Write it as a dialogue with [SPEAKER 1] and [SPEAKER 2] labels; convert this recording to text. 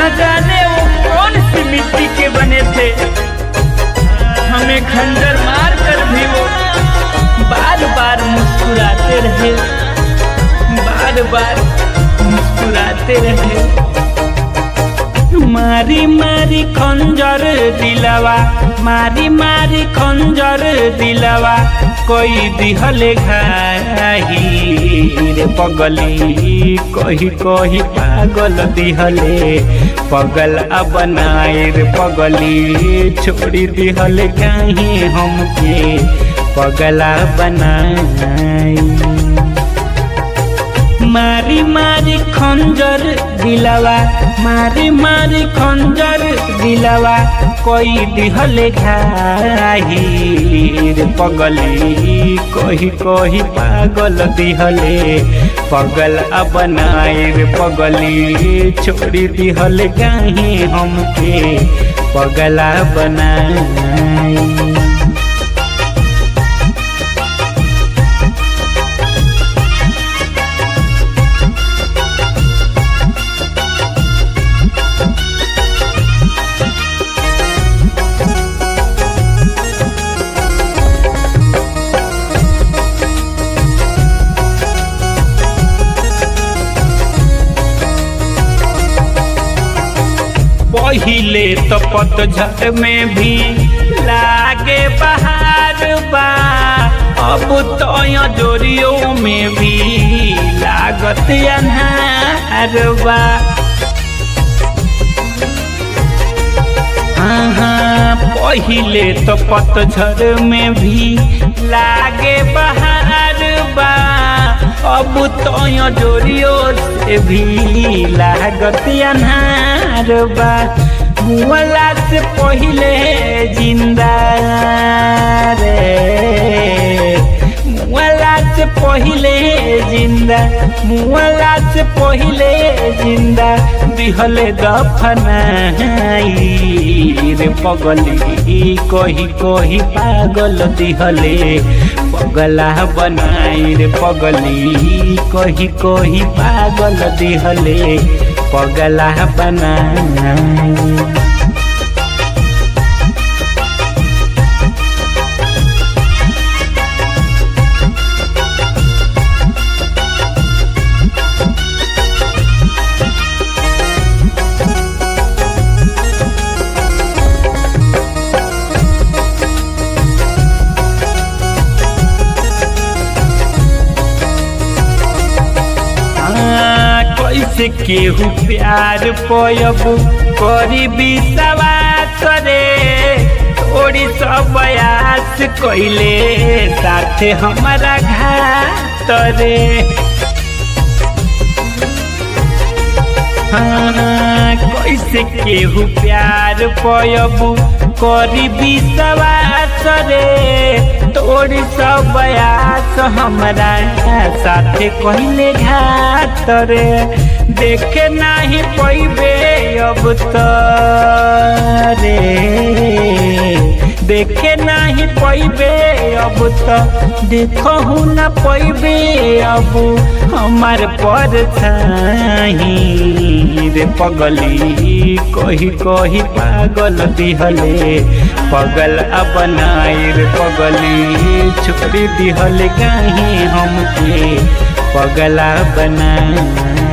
[SPEAKER 1] जाने वो कौन सी मिट्टी के बने थे हमें खंजर मार कर भी वो बार बार मुस्कुराते रहे बार बार मुस्कुराते रहे मारी मारी खंजर दिलवा मारी मारी खंजर दिलवा कोई दिहले घाही रे पगली कही कही पागल दिहले पगल बनाए रे पगली छोड़ी दिहले कहीं हमके पगला बनाई मारी मारी खंजर दिलवा मारी मारी खंजर दिलवा कोई दिहले घाही रे पगली कही कही पागल दिहले पगल बनाए रे पगली छोड़ी दिहले कहीं हमके पगला बनाई पहिले तो पतझड़ में भी लागे बहार बा अब तो जोरियों में भी लागत अनहार बा हाँ पहिले तो पतझड़ में भी लागे बहार बा अब तो जोरियो से भी लागत अनहार बा मुअला से पहिले जिंदा रे मुअला से पहिले जिंदा मुअला से पहिले जिंदा दिहले दफनाई रे पगली कही कही पागल दिहले पगला बनाई रे पगली कही कही पागल दिहले पगला बनाई कैसे केहू प्यार पयब करी विश्वास रे थोड़ी सब बयास कैले साथे हमारा घात रे हाँ, कैसे केहू प्यार पयब करी विश्वास रे तोड़ी सब बयास हमरा साथे कहले घात रे देखे नाही पैबे अब तो रे देखे नाही पैबे अब तो देखहु न पैबे अब हमार पर रे पगली कही कही पागल दिहले पगल बनाए रे पगली छोड़ी दिहले कहीं हमके पगला बनाए